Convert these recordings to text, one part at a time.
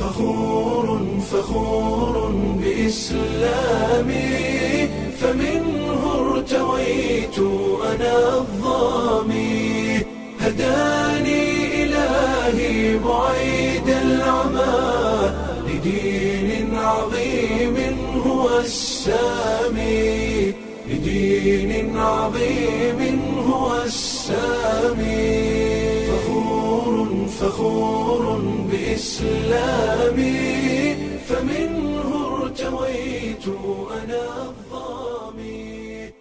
فخور فخور بإسلامي فمنه ارتويت أنا الظامي هداني إلهي بعيد العمى لدين عظيم هو السامي لدين عظيم هو السامي فخور فخور بإسلامي فمنه ارتويت أنا الظامي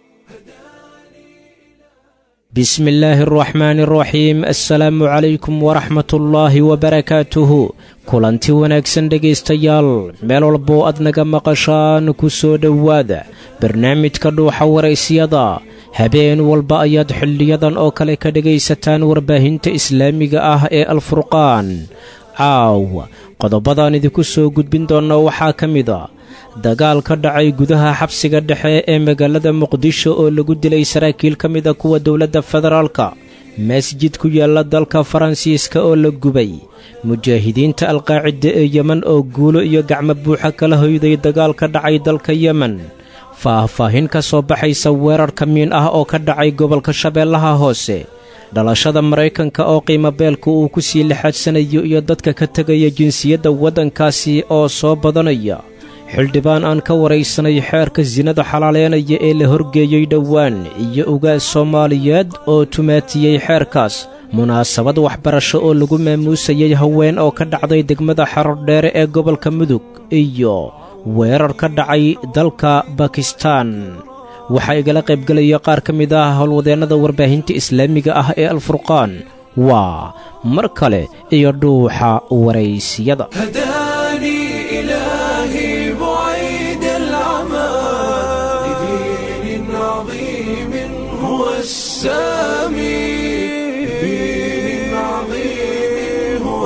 bismi illaahi araxmaani araxiim assalaamu calaykum waraxmat ullaahi wabarakaatuhu kulanti wanaagsan dhegaystayaal meel walboo aad naga maqashaan ku soo dhowaada barnaamijka dhuuxa waraysyada habeen walba ayaad xilliyadan oo kale ka dhegaysataan warbaahinta islaamiga ah ee alfurqaan caawa qodobadaan idinku soo gudbin doonna waxaa ka mid a dagaal ka dhacay gudaha xabsiga dhexe ee magaalada muqdisho oo lagu dilay saraakiil ka mid a kuwa dowladda federaalka masjid ku yaalla dalka faransiiska oo la gubay mujaahidiinta alqaacida ee yemen oo guulo iyo gacmo buuxa kala hoyday dagaal ka dhacay dalka yemen faah-faahin ka soo baxaysa weerar kamiin ah oo ka dhacay gobolka shabeellaha hoose dhalashada maraykanka oo qiimo beelka uu ku sii lixaadsanayo iyo dadka ka tegaya jinsiyadda waddankaasi oo soo badanaya xildhibaan aan ka waraysanay xeerka sinada xalaaleynaya ee la horgeeyey dhowaan iyo ugaas soomaaliyeed oo tumaatiyey xeerkaas munaasabad waxbarasho oo lagu maamuusayay haween oo ka dhacday degmada xarodheere ee gobolka mudug iyo weerar ka dhacay dalka bakistaan waxaa igala qaybgelaya qaar ka mid ah howlwadeennada warbaahinta islaamiga ah ee alfurqaan waa mar kale iyo dhuuxa waraysiyada هداني إلهي بعيد العمى لدين عظيم هو السامي لدين عظيم هو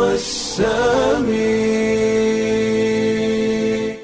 السامي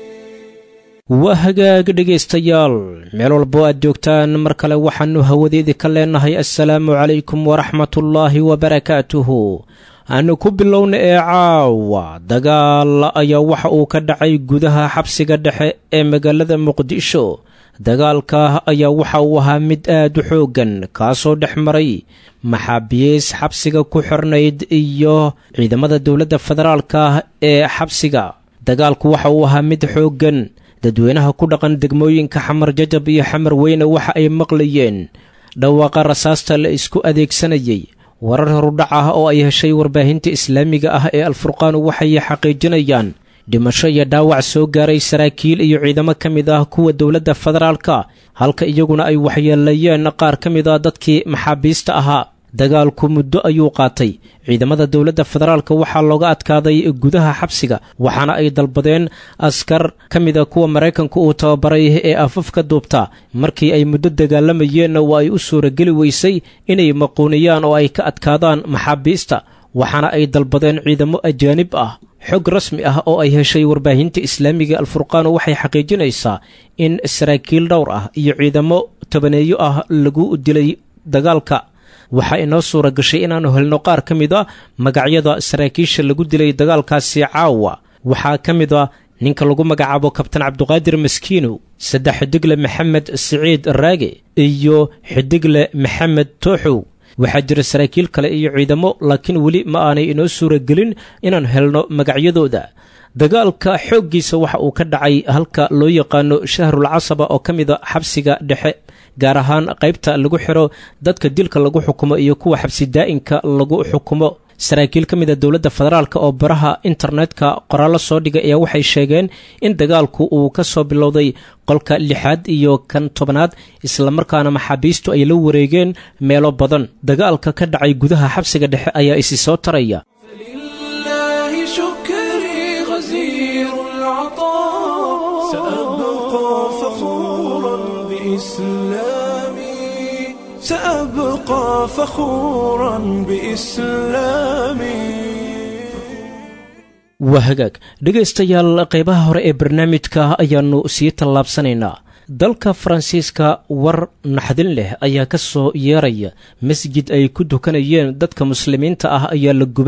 waa hagaag dhegaystayaal meel walboo aad joogtaan mar kale waxaannu hawadeedii ka leennahay assalaamu calaykum waraxmatullaahi wabarakaatuhu aanu ku bilowna ee caawa dagaal ayaa waxa uu ka dhacay gudaha xabsiga dhexe ee magaalada muqdisho dagaalka ayaa waxa uu ahaa mid aad u xooggan kaasoo dhex maray maxaabiis xabsiga ku xirnayd iyo ciidamada dowladda federaalka ee xabsiga dagaalku waxa uu ahaa mid xooggan dadweynaha ku dhaqan degmooyinka xamar jajab iyo xamar weyne waxa ay maqlayeen dhawaaqa rasaasta la isku adeegsanayay warar horudhac ah oo ay heshay warbaahinta islaamiga ah ee alfurqaan waxay xaqiijinayaan dhimasho iyo dhaawac soo gaaray saraakiil iyo ciidamo ka mid ah kuwa dowladda federaalka halka iyaguna ay waxyeelayeen qaar ka mid ah dadkii maxaabiista ahaa dagaalku muddo ayuu qaatay ciidamada dowladda federaalka waxaa looga adkaaday gudaha xabsiga waxaana ay dalbadeen askar ka mida kuwa maraykanku uu tababaray ee afafka duubta markii ay muddo dagaalamayeenna waa ay u suurageli weysay inay maquuniyaan oo ay ka adkaadaan maxaabiista waxaana ay dalbadeen ciidamo ajaanib ah xog rasmi ah oo ay heshay warbaahinta islaamiga alfurqaan waxay xaqiijinaysaa in saraakiil dhowr ah iyo ciidamo tobaneeyo ah lagu dilay dagaalka waxaa inoo suura gashay inaannu helno qaar ka mid a magacyada saraakiisha lagu dilay dagaalkaasi caawa waxaa ka mid a ninka lagu magacaabo kabtan cabduqaadir maskiinow saddex xidigle maxamed siciid raage iyo xidigle maxamed tooxow waxaa jira saraakiil kale iyo ciidamo laakiin weli ma aanay inoo suura gelin inaan helno magacyadooda dagaalka xooggiisa waxa uu ka dhacay halka loo yaqaano shahrul casaba oo ka mida xabsiga dhexe gaar ahaan qaybta lagu xiro dadka dilka lagu xukumo iyo kuwa xabsi daa'inka lagu xukumo saraakiil ka mida dowladda federaalk oo baraha internetka qoraallo soo dhigay ayaa waxay sheegeen in dagaalku uu ka soo bilowday qolka lixaad iyo kan tobanaad islamarkaana maxaabiistu ay la wareegeen meelo badan dagaalka ka dhacay gudaha xabsiga dhexe ayaa isi soo taraya فلله شكري غزير العطاء سأبقى فخورا بإسلامي سأبقى فخورا بإسلامي waa hagaag dhegaystayaal qaybaha hore ee barnaamijka ayaannu sii tallaabsanaynaa dalka faransiiska war naxdin leh ayaa ka soo yeeraya masjid ay ku dukanayeen dadka muslimiinta ah ayaa la gubay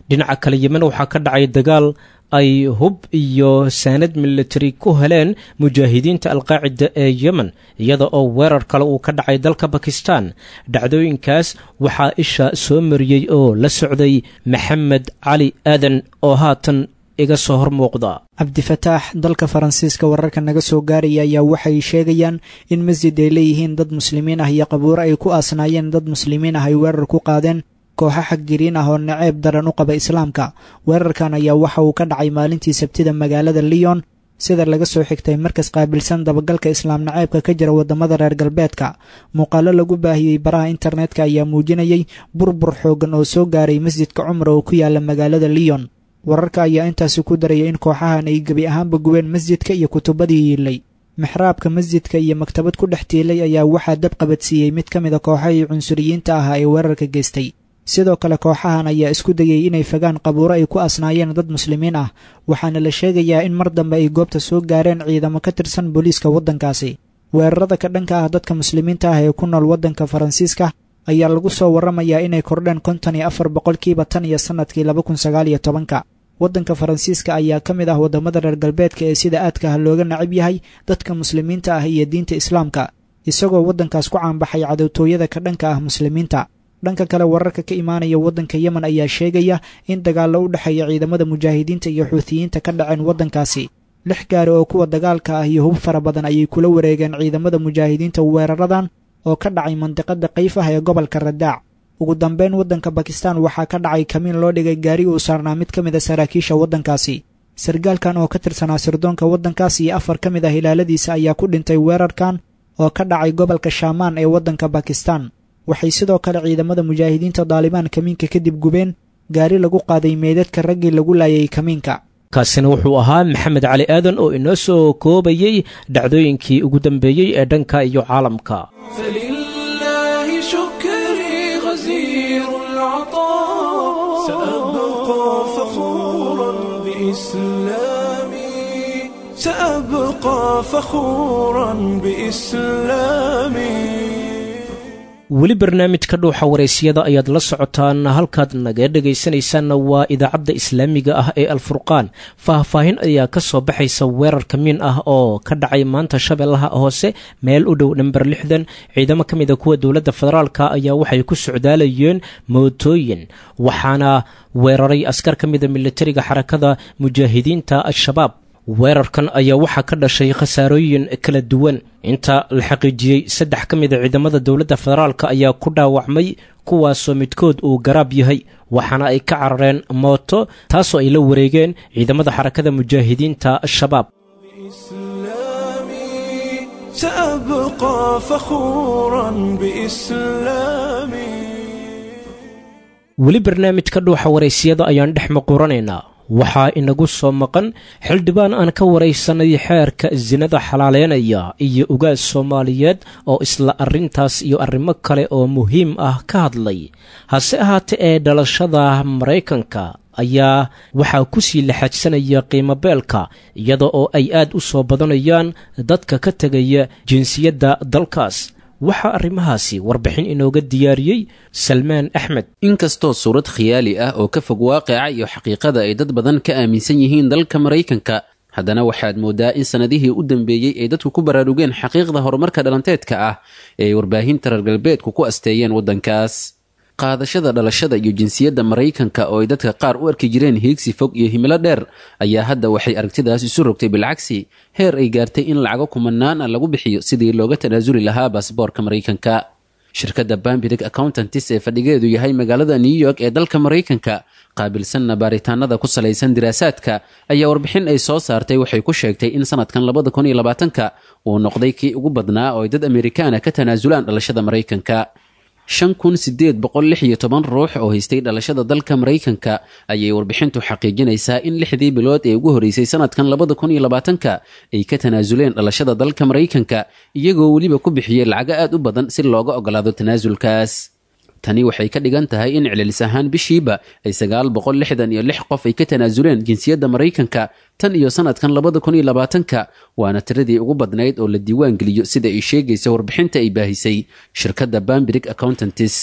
dhinaca kale yemen waxaa ka dhacay dagaal ay hub iyo saanad militari ku heleen mujaahidiinta alqaacida ee yemen iyada oo weerar kale uu ka dhacay dalka bakistan dhacdooyinkaas waxaa isha soo mariyey oo la socday maxamed cali aadan oo haatan iga soo hor muuqda cabdifataax dalka faransiiska wararka naga soo gaaraya ayaa waxay sheegayaan in masjid ay leeyihiin dad muslimiin ah iyo qabuuro ay ku aasnaayeen dad muslimiin ah ay weerar ku qaadeen kooxo xaggiriin ah oo naceeb daran u qaba islaamka weerarkan ayaa waxa uu ka dhacay maalintii sabtida magaalada lyon sida laga soo xigtay markas qaabilsan dabagalka islaam naceebka ka jira waddamada reer galbeedka muuqaalo lagu baahiyey baraha internetka ayaa muujinayay burbur xooggan oo soo gaaray masjidka cumra oo ku yaala magaalada lyon wararka ayaa intaasi ku daraya in kooxahan ay gebi ahaanba gubeen masjidka iyo kutubadii yiilay mixraabka masjidka iyo maktabad ku dhex tiilay ayaa waxaa dab qabadsiiyey mid ka mid a kooxahii cunsuriyiinta ahaa ee weerarka geystay sidoo kale kooxahan ayaa isku dayay inay fagaan qabuuro ay ku asnaayeen dad muslimiin ah waxaana la sheegayaa in mar dambe ay goobta soo gaareen ciidamo ka tirsan booliiska waddankaasi weerarada ka dhanka ah dadka muslimiinta ah ee ku nool waddanka faransiiska ayaa lagu soo warramayaa inay kordheen konton iyo afar boqolkiiba tan iyo sannadkii laba kun sagaal iyo tobanka waddanka faransiiska ayaa ka mid ah waddamada reer galbeedka ee sida aadka ah looga nacab yahay dadka muslimiinta ah iyo diinta islaamka isagoo waddankaas ku caanbaxay cadowtooyada ka dhanka ah muslimiinta dhanka kale wararka ka imaanaya waddanka yemen ayaa sheegaya in dagaallo u dhexeeya ciidamada mujaahidiinta iyo xuutiyiinta ka dhaceen waddankaasi lix gaari oo kuwa dagaalka ah iyo hub fara badan ayay kula wareegeen ciidamada mujaahidiinta weeraradan oo ka dhacay mandiqada kayf ah ee gobolka radaac ugu dambeyn waddanka bakistan waxaa ka dhacay kamiin loo dhigay gaari uu saarnaa mid ka mid a saraakiisha waddankaasi sargaalkan oo ka tirsanaa sirdoonka waddankaas iyo afar ka mid ah ilaaladiisa ayaa ku dhintay weerarkan oo ka dhacay gobolka shaamaan ee waddanka bakistan waxay sidoo kale ciidamada mujaahidiinta daalibaan kamiinka kadib gubeen gaari lagu qaaday meydadka raggii lagu laayay kamiinka kaasina wuxuu ahaa maxamed cali aadan oo inoo soo koobayey dhacdooyinkii ugu dambeeyey ee dhanka iyo caalamka فلله شكري غزير العطاء سأبقى فخورا بإسلامي سأبقى فخورا بإسلامي weli barnaamijka dhuuxa waraysyada ayaad la socotaan halkaad naga dhegaysanaysaanna waa idaacadda islaamiga ah ee alfurqaan faahfaahin ayaa ka soo baxaysa weerar kamiin ah oo ka dhacay maanta shabeellaha hoose meel u dhow namber lixdan ciidamo ka mid a kuwa dowladda federaalka ayaa waxay ku socdaalayeen mootooyin waxaana weeraray askar ka mida militariga xarakada mujaahidiinta al-shabaab weerarkan ayaa waxaa ka dhashay khasaarooyin kala duwan inta la xaqiijiyey saddex ka mid a ciidamada dowladda federaalk ayaa ku dhaawacmay kuwaasoo midkood uu garaab yahay waxaana ay ka carareen mooto taasoo ay la wareegeen ciidamada xarakada mujaahidiinta al-shabaab إسلامي سأبقى فخورا بإسلامي weli barnaamijka dhuuxa waraysiyada ayaan dhex maquuranaynaa waxaa inagu soo maqan xildhibaan aan ka waraysanay xeerka sinada xalaaleynaya iyo ugaas soomaaliyeed oo isla arrintaas iyo arrimo kale oo muhiim ah ka hadlay hase ahaatee ee dhalashada maraykanka ayaa waxaa ku sii laxaajsanaya qiimo beelka iyada oo ay aad u soo badanayaan dadka ka tegaya jinsiyadda dalkaas waxaa arrimahaasi warbixin inooga diyaariyey salmaan axmed inkastoo suurad khiyaali ah oo ka fog waaqica iyo xaqiiqada ay dad badan ka aaminsan yihiin dalka maraykanka haddana waxaad mooddaa in sannadihii u dambeeyey ay dadku ku baraarugeen xaqiiqda horumarka dhalanteedka ah ee ay warbaahinta reer galbeedku ku asteeyeen waddankaas qaadashada dhalashada iyo jinsiyadda maraykanka oo ay dadka qaar u arki jireen hiigsi fog iyo himilo dheer ayaa hadda waxay aragtidaas isu rogtay bilcagsi heer ay gaartay in lacago kumanaan ah lagu bixiyo sidii looga tanaasuli lahaa baasboorka maraykanka shirkadda bambirig accountantis ee fadhigeedu yahay magaalada new york ee dalka maraykanka qaabilsanna baaritaanada ku salaysan diraasaadka ayaa warbixin ay soo saartay waxay ku sheegtay in sanadkan labada kun iyo labaatanka uu noqday kii ugu badnaa oo ay dad amerikaana ka tanaasulaan dhalashada maraykanka shan kun sideed boqol lix iyo toban ruux oo haystay dhalashada dalka maraykanka ayay warbixintu xaqiijinaysaa in lixdii bilood ee ugu horreysay sanadkan labada kun iyo labaatanka ay ka tanaasuleen dhalashada dalka maraykanka iyagoo weliba ku bixiyey lacago aad u badan si looga ogolaado tanaasulkaas tani waxay ka dhigan tahay in celilis ahaan bishiiba ay sagaal boqol lixdan iyo lix qof ay ka tanaasuleen jinsiyadda maraykanka tan iyo sanadkan labada kun iyo labaatanka waana tiradii ugu badnayd oo la diiwaan geliyo sida ay sheegaysa warbixinta ay baahisay shirkadda bambirig accountantis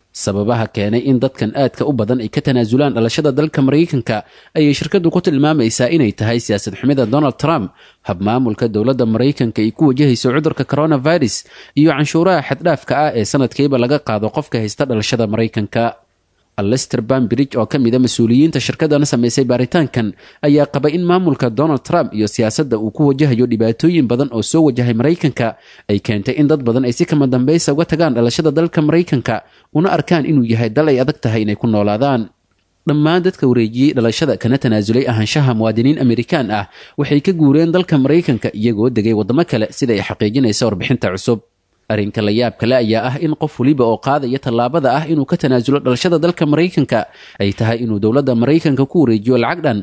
sababaha keenay in dadkan aadka u badan ay ka tanaasulaan dhalashada dalka maraykanka ayay shirkaddu ku tilmaamaysaa inay tahay siyaasad xumida donald trump habmaamulka dowladda maraykanka ay ku wajahayso cudurka coronavirus iyo canshuuraha xaddhaafka ah ee sanadkiiba laga qaado qofka haysta dhalashada maraykanka alester bambridge oo ka mid a mas-uuliyiinta shirkadana samaysay baaritaankan ayaa qaba in maamulka donald trump iyo siyaasadda uu ku wajahayo dhibaatooyin badan oo soo wajahay maraykanka ay keentay in dad badan ay si kama dambaysa uga tagaan dhalashada dalka maraykanka una arkaan inuu yahay dal ay adag tahay inay ku noolaadaan dhammaan dadka wareejiyey dhalashada kana tanaasulay ahaanshaha muwaadiniin amerikaan ah waxay ka guureen dalka maraykanka iyagoo degay waddamo kale sida ay xaqiijinaysa warbixinta cusub arrinka la yaab kale ayaa ah in qof weliba oo qaadaya tallaabada ah inuu ka tanaasulo dhalashada dalka maraykanka ay tahay inuu dowladda maraykanka ku wareejiyo lacag dhan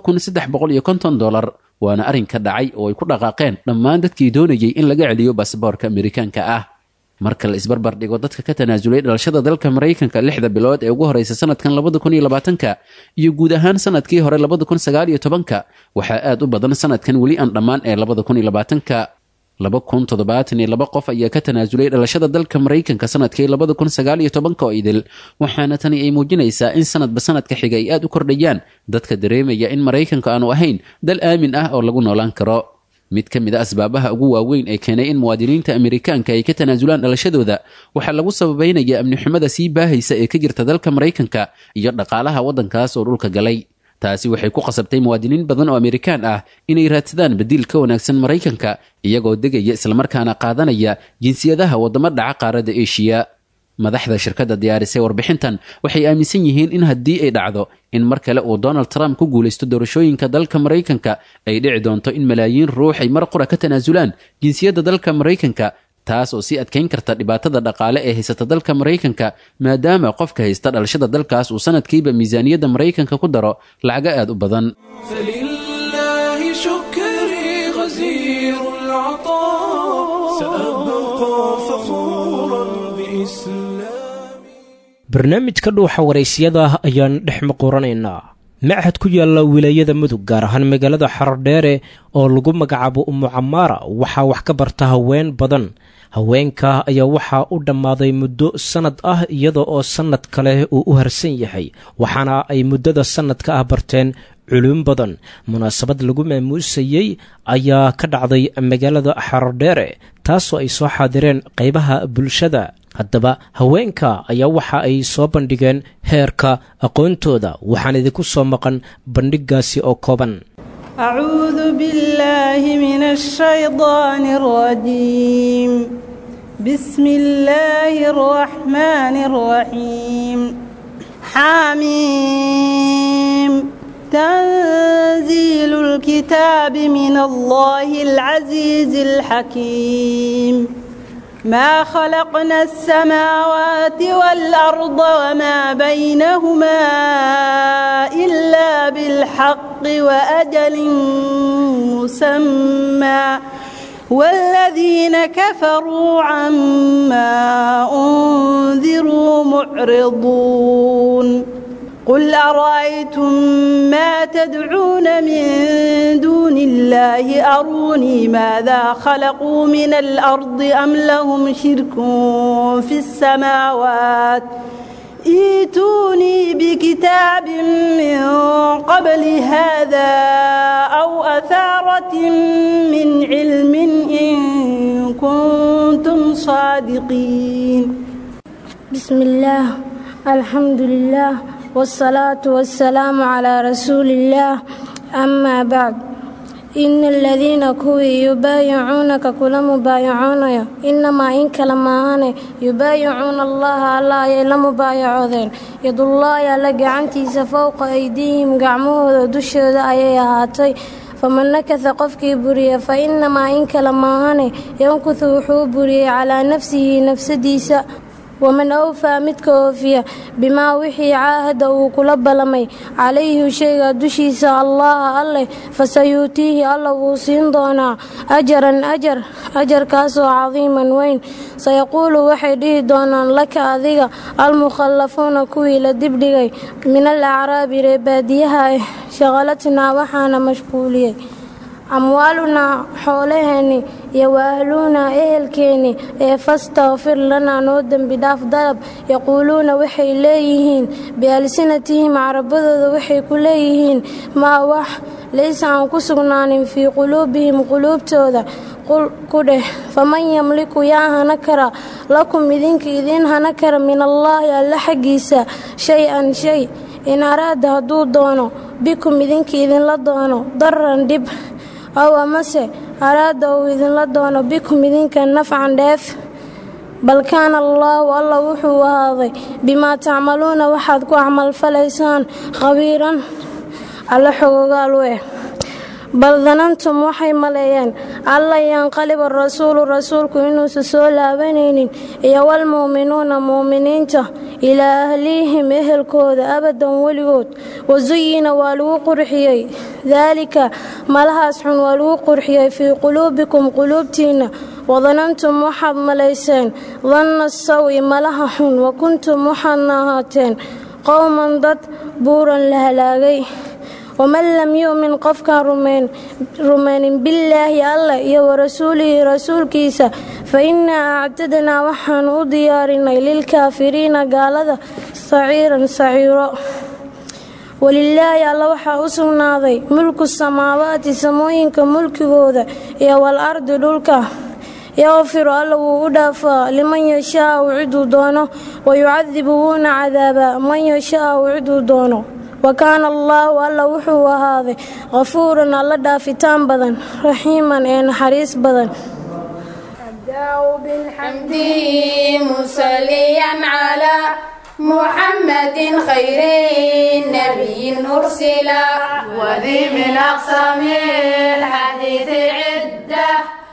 dolar waana arrinka dhacay oo ay ku dhaqaaqeen dhammaan dadkii doonayay in laga celiyo basaboorka amerikaanka ah marka la isbarbar dhigo dadka ka tanaasulay dhalashada dalka maraykanka lixda bilood ee ugu horeysa sanadkan ka iyo guud ahaan sanadkii hore ka waxaa aad u badan sanadkan weli aan dhammaan ee ka laba kun toddobaatan iyo laba qof ayaa ka tanaasulay dhalashada dalka maraykanka sanadkii labada kun sagaal iyo tobanka oo idil waxaana tani ay muujinaysaa in sanadba sanadka xiga ay aad u kordhayaan dadka dareemaya in maraykanka aanu ahayn dal aamin ah oo lagu noolaan karo mid ka mid a asbaabaha ugu waaweyn ee keenay in muwaadiniinta amerikaanka ay ka tanaasulaan dhalashadooda waxaa lagu sababaynaya amni xumada sii baahaysa ee ka jirta dalka maraykanka iyo dhaqaalaha waddankaas oo dhulka galay taasi waxay ku qasabtay muwaadiniin badan oo amerikaan ah inay raadsadaan badiil ka wanaagsan maraykanka iyagoo degaya islamarkaana qaadanaya jinsiyadaha waddamo dhaca qaaradda eshiya madaxda shirkadda diyaarisay warbixintan waxay aaminsan yihiin in haddii ay dhacdo in mar kale uu donald trump ku guulaysto doorashooyinka dalka maraykanka ay dhici doonto in malaayiin ruux ay mar qura ka tanaasulaan jinsiyadda dalka maraykanka taas oo sii adkayn karta dhibaatada dhaqaale ee haysata dalka maraykanka maadaama qofka haysta dhalashada dalkaas uu sanadkiiba miisaaniyadda maraykanka ku daro lacago aad u badan فلله شكري غزير العطاء سأبقى فخورا بإسلامي barnaamijka dhuuxa waraysyada ayaan dhex muquranaynaa machad ku yaalla wilaayada mudug gaar ahaan magaalada xarodheere oo lagu magacaabo umu camaara waxaa wax ka barta haween badan haweenka ayaa waxaa u dhammaaday muddo sannad ah iyada oo sannad kale uu u harsan yahay waxaana ay muddada sannadka ah barteen culum badan munaasabad lagu maamuusayey ayaa ka dhacday magaalada xarodheere taasoo ay soo xaadireen qaybaha bulshada haddaba haweenka ayaa waxa ay soo bandhigeen heerka aqoontooda waxaan idinku soo maqan bandhigaasi oo kooban أعوذ بالله من الشيطان الرجيم بسم الله الرحمن الرحيم حاميم تنزيل الكتاب من الله العزيز الحكيم ما خلقنا السماوات والأرض وما بينهما إلا بالحق وأجل مسمى والذين كفروا عما أنذروا معرضون قل أرأيتم ما تدعون من دون الله أروني ماذا خلقوا من الأرض أم لهم شرك في السماوات ايتوني بكتاب من قبل هذا أو أثارة من علم إن كنتم صادقين بسم الله الحمد لله والصلاة والسلام على رسول الله أما بعد إن الذين كوي يبايعونك كل مبايعون إنما إن كلمان يبايعون الله الله يلا مبايعودين يد الله يلا قعنتي فوق أيديهم قعموه دشود أي هاتي faman nakasa qofkii buriya fa inamaa in kale maahane yankusu wuxuu buriyey calaa nafsihi nafsadiisa waman awfaa midka oofiya bimaa wixii caahada uu kula ballamay calayhi shayga dushiisa allaha alleh fasayuutiihi alla wuu siin doonaa ajaran ajar ajarkaasoo cadiiman weyn sayaquulu waxay dhihi doonaan laka adiga almukhallafuuna kuwii la dibdhigay min al acraabi reebaadiyaha ah shaqalatnaa waxaana mashquuliyey amwaalunaa xoolaheenni iyo waahluunaa ehelkeenni ee fastakfir lanaa noo dembi dhaaf dalab yaquuluuna waxay leeyihiin bialsinatihim carabadooda waxay ku leeyihiin maa wax laysa aan ku sugnaanin fii quluubihim quluubtooda ku dheh faman yamliku yaa hana kara lakum idinka idiin hana kara min allaahi alla xaggiisa shay-an shay in araada hadduu doono bikum idinka idinla doono daran dhib aw amase araada uu idinla doono bikum idinka nafcan dheef bal kaana allaahu alla wuxuu ahaaday bimaa tacmaluuna waxaad ku camalfalaysaan khabiiran alla xogogaal weh bal danantum waxay maleeyeen alla yanqaliba rasuulu rasuulku inuusan soo laabanaynin iyo walmu'minuuna mu'miniinta ilaa ahlihim ehelkooda abadan weligood wasuyina waa lagu qurxiyey daalika malahaas xun waa lagu qurxiyey fii quluubikum quluubtiinna wadanantum waxaad malayseen danna sawi malaha xun wa kuntum waxaadna ahaateen qowman dad buuran la halaagay waman lam yu'min qofkaan rumaynin billaahi allah iyo warasuulihi rasuulkiisa fa innaa actadnaa waxaanu u diyaarinay lilkaafiriina gaalada saciiran saciiro walilaahi alla waxaa u sugnaaday mulku samaawaati samooyinka mulkigooda iyo wal ardi dhulka yakfiru alla wuu u dhaafaa liman yashaau ciduu doono wayucadibu wuuna cadaabaa man yashaau ciduu doono wa kaana allaahu alla wuxuu ahaaday kafuuran alla dhaafitaan badan raxiiman ee naxariis badan محمد خير نبي أرسل وذي من أقسام الحديث عدة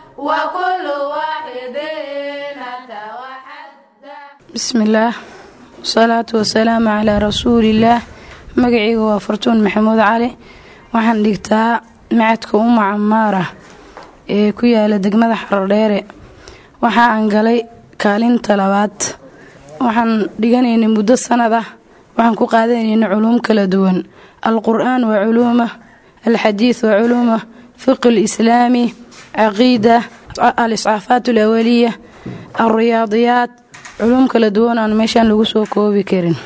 وكل واحد أتى وحده بسم الله والصلاة والسلام على رسول الله magacayga waa fartuun maxamuud cali waxaan dhigtaa macadka uma camaara ee ku yaala degmada xarodheere waxa aan galay kaalinta labaad waxaan dhiganaynay muddo sanad ah waxaan ku qaadanaynay culuum kala duwan alqur'aan waa culuuma alxadiid waa culuuma fiqi lislaami caqiida al-iscaafaat alawaliya alriyaadiyaat culuum kala duwan aan meeshaan lagu soo koobi karin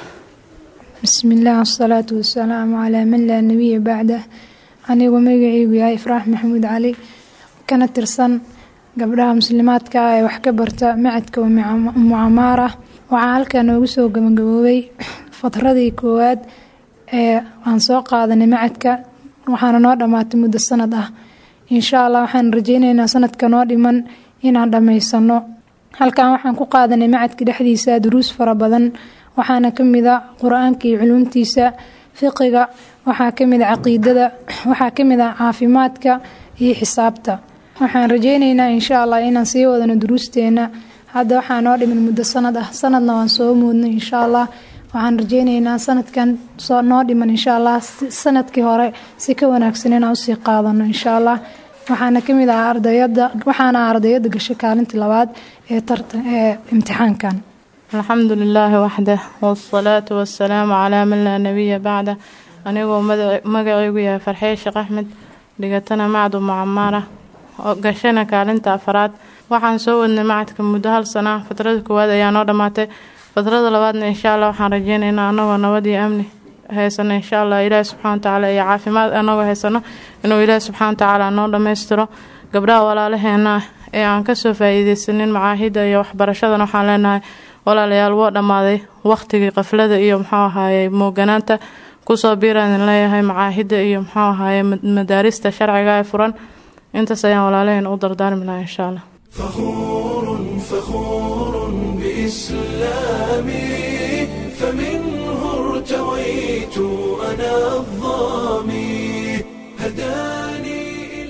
بسم الله والصلاة والسلام على من لا نبي بعده anigu magacaygu yahay ifraax maxamuud cali kana tirsan gabdhaha muslimaadka ah ee wax ka barta macadka mucamaar ah waxaa halkaa noogu soo gabagaboobay fatradii koowaad ee aan soo qaadanay macadka waxaana noo dhammaatay muddo sanad ah insha allah waxaan rajeyneynaa sanadka noo dhiman inaan dhammaysano halkan waxaan ku qaadanay macadka dhexdiisa duruus fara badan waxaana ka mid a qur-aanka iyo culuumtiisa fiqiga waxaa ka mid a caqiidada waxaa ka mid a caafimaadka iyo xisaabta waxaan rajeyneynaa insha allah inaan sii wadano duruusteena hadda waxaa noo dhimin muddo sanad ah sanadna waan soo muudnay insha allah waxaan rajeyneynaa sanadkan noo dhiman insha allah sanadkii hore si ka wanaagsan inaan usii qaadano insha allah waxaana ka mid ah ardayada waxaana ardayada gashay kaalintii labaad ee ee imtixaankan alxamdu lilaahi waxdah wsalaatu wasalaamu calaa man laa nabiya bacda anigoo magacaygu yahay farxee sheekh axmed dhigatana macdu mucamaara oo gashana kaalinta afaraad waxaan soo wadnay macadka muddo hal sana ah fatrada koowaad ayaa noo dhammaatay fatrada labaadna insha allah waxaan rajeyneynaa anagoo nabad iyo amni haysano insha allah ilaahi subxana watacaala iyo caafimaad anagoo haysano inuu ilaahi subxana watacaala noo dhammaystiro gabdhaha walaalaheena ah ee aan kasoo faa-iideysanin macaahida iyo waxbarashadan waxaan leenahay walaalayaal woo dhammaaday waqtigii qaflada iyo muxuu ahaaye mooganaanta kusoo biiraan leeyahay macaahida iyo muxuu ahaaye madaarista sharciga ee furan intaas ayaan walaalaheen u dardaarmi lahaa insha allah فخور فخور بإسلامي فمنه ارتويت أنا الظامي هداني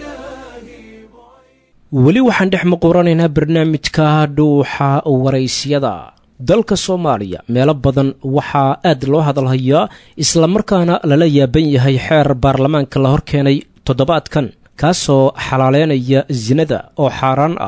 weli waxaan dhex muquranaynaa barnaamijka dhuuxa waraysyada dalka soomaaliya meelo badan waxaa aad loo hadalhayaa islamarkaana lala yaaban yahay xeer baarlamaanka la horkeenay toddobaadkan kaasoo xalaaleynaya sinada oo xaaraan ah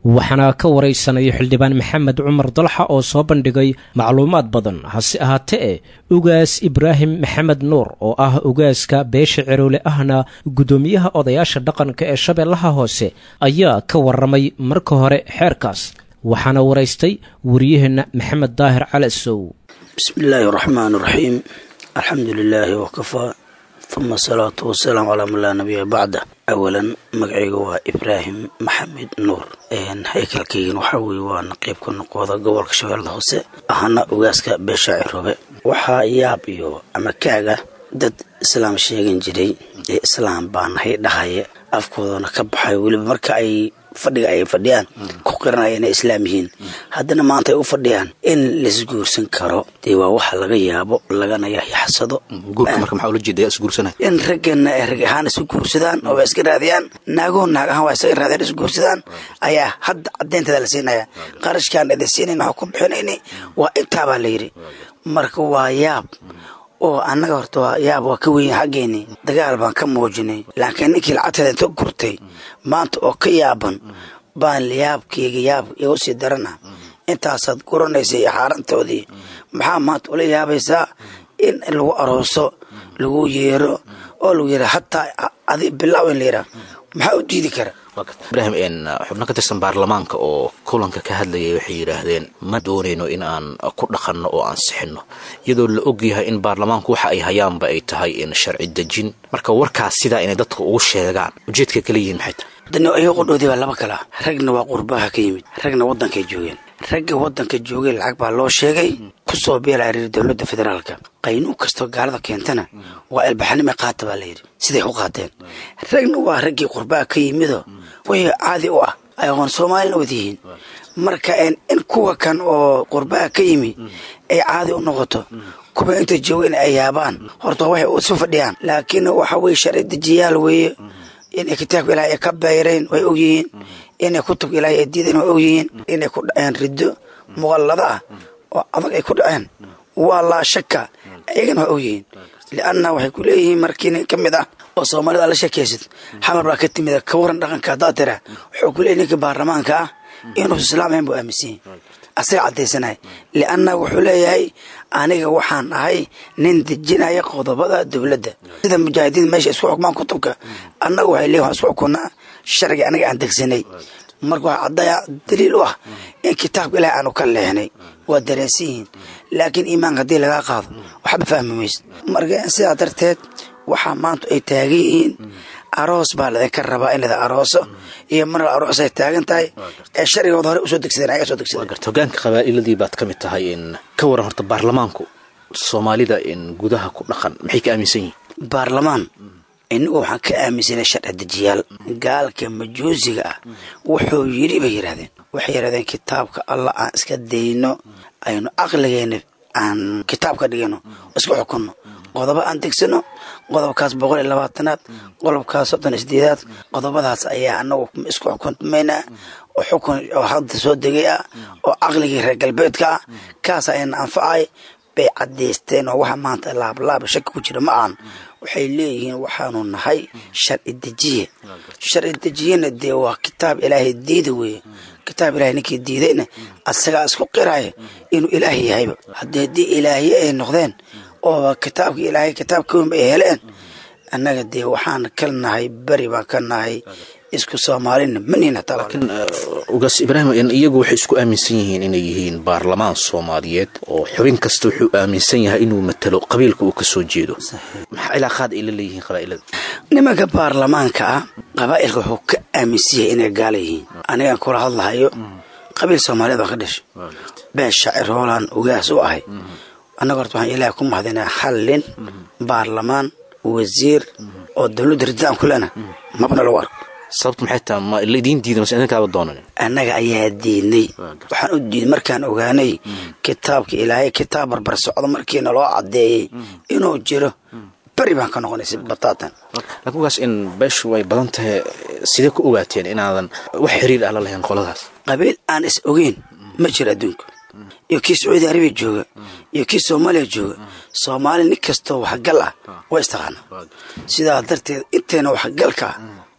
waxaana ka waraysanaya xildhibaan maxamed cumar dalxa oo soo bandhigay macluumaad badan hase ahaatee ugaas ibraahim maxamed nuur oo ah ugaaska beesha ceroole ahna guddoomiyaha odayaasha dhaqanka ee shabeellaha hoose ayaa ka warramay marka hore xeerkaas waxaana waraystay wariyaheenna maxamed daahir calasow bismi illaahi raxmaan raxiim alxamdu lilaahi wakafaa uma asalaatu wasalaamu calaa man laa nabiya bacda awalan magacayga waa ibraahim maxamed nuur haykalkaygan waxaa weye waa naqiibka noqooda gobolka shabeellada hoose ahana ogaaska beesha ciroobe waxaa yaab iyo ama kaaga dad islaam sheegan jiray ee islaam baa nahay dhahaya afkoodana ka baxay weliba marka ay fadhiga ay fadhiyaan ku qiranaya inay islaam yihiin haddana maanta ay u fadhiyaan in laisguursan karo dee waa waxa laga yaabo lagana yaxsado guurka marka maxaa ula jeedaya isguursanay in raggana ay rag ahaan isu guursadaan oo waa iska raadiyaan naagoo naag ahaan waa isaga raadiyaan isu guursadaan ayaa hadda caddeynteeda la siinaya qarashkaan idin siinayn waxaa ku bixinayni waa intaabaa la yidhi marka waa yaab oo annaga horta waa yaab waa ka wenya xaggeenii dagaal baan ka muujinay laakiin ninkii lacagteeda inta gurtay maanta oo ka yaaban baan yaabkeyga yaab igu sii darana intaasaad guranaysa iyo xaarantoodii maxaa maanta ula yaabaysaa in lagu arooso lagu yeero oo lagu yeero hataa adi bilaaw in la yiraa maxaa u diidi kara ibraahim xubno ka tirsan baarlamaanka oo kulanka ka hadlayay waxay yidhaahdeen ma doonayno in aan ku dhaqanno oo aan sixinno iyadoo la ogyahay in baarlamaanku waxa ay hayaanba ay tahay in sharci dejin marka warkaas sidaa inay dadka ugu sheegaan ujeedka kala yihiin maxay tahay dani ayago qodhoodii baa laba kala ragna waa qurbaha ka yimid ragna waddankay joogeen ragga waddanka joogay lacag baa loo sheegay kusoo beelaa reer dowladda federaalka qaynuun kastoo gaalada keentana waa ilbaxnimay qaata baa layidhi siday u qaateen ragna waa raggii qurbaha ka yimido wixii caadi u ah ay aqoon soomaalina wad yihiin marka in kuwa kan oo qurbaha ka yimi ay caadi u noqoto kuwa inta joogeen ay yaabaan horta waxay isu fadhiyaan laakiin waxa weye sharci dejiyaal weeye inay kitaabka ilaahay ay ka beyreen way ogyihiin inay kutubka ilaahay ay diideen way ogyihiin inay ku dhaceen riddo muqallada ah oo adag ay ku dhaceen waa laa shaka ayagana way ogyihiin lianna waxay ku leeyihiin markii nin ka mid ah oo soomaalida la sheekaysid xamar baa ka timid ka waran dhaqanka haddaad tira wuxuu ku leeyahy ninka baarlamaanka ah inuusa islaamayn buu aaminsan yahay asaga caddaysanaya lianna wuxuu leeyahay aniga waxaan ahay nin dejinaya qodobada dowladda sida mujaahidiin meesha isku xukmaan kutubka annaga waxay leeyihin waan isku xukunaa sharciga anaga aan degsanay marka waxaa caddaya daliil u ah in kitaabka ilahay aanu ka leexnay waa dareensan yihiin laakiin iimaanka haddii lagaa qaado waxba fahmi maysa marka sidaa darteed waxaa maanta ay taagan yihiin aroos baa laydinka rabaa in lada arooso iyo mar aroos ay taagan tahay ee sharcigooda hore usoo degsadeen ayaga soo degsadeen garta hogaanka qabaa'iladii baad ka mid tahay in ka waran horta baarlamaanku soomaalida in gudaha ku dhaqan maxay ka aaminsan yihiin baarlamaan inagu waxaan ka aaminsanay sharci dejiyaal gaalka majuusiga ah wuxuu yidhi bay yidhahdeen waxay yidhahdeen kitaabka allah aan iska dayno aynu caqligeena aan kitaab ka dhigano isku xukunno qodobo aan degsano qodobkaas boqol iyo labaatanaad qodobkaas soddon isdeedaad qodobadaas ayaa anagu isku xukunmaynaa oo xukun oo hadda soo degay ah oo caqligii reer galbeedka ah kaas ayana anfacay bay caddaysteen oo waxa maanta laablaaba shaki ku jira ma ahan waxay leeyihiin waxaanu nahay sharci dejiye sharci dejiyena dee waa kitaab ilaahay diida weeye kitaab ilahay ninkii diidayna asagaa isku qiraya inuu ilaahay yahayba haddii haddii ilaahye ay noqdeen oo kitaabka ilaahay kitaab kawenba ay heleen annaga dee waxaan ka nahay beri baan ka nahay isku soomaalina manihin hataa laakiin ugaas ibraahim iyagu waxay isku aaminsan yihiin inay yihiin baarlamaan soomaaliyeed oo xubin kasta wuxuu aaminsan yahay inuu matalo qabiilka uu ka soo jeedo maxaa ilaaqaad ay la leeyihiin qabaa'ilada nimanka baarlamaanka ah qabaa'ilka wuxuu ka aaminsan yahay inay gaala yihiin anigaan kula hadlahayo qabiil soomaaliyeed baa ka dhashay been shaacir hoolaan ugaas u ahay annaga horta waxaan ilaahay ku mahadinaa hal nin baarlamaan wasiir oo dowladda ridaan ku lena mabna lagu arko sababtu maxay tahay ma laidiin diiday mase idinkaaba doonan annaga ayaa diidnay waxaan u diiday markaan ogaanay kitaabka ilaahay kitaab barbar socdo markiina loo caddeeyey inuu jiro beri baan ka noqonay si bataatan laakiin ugaas in beeshu way badan tahay sidee ku ogaateen inaadan wax xiriir ah la lahayn qoladaas qabiil aan is ogeyn ma jiro adduunka iyo kii sacuudi arabiya jooga iyo kii soomaaliya jooga soomaali nin kastoo waxgal ah waa istaqaana sidaa darteed inteena waxgalka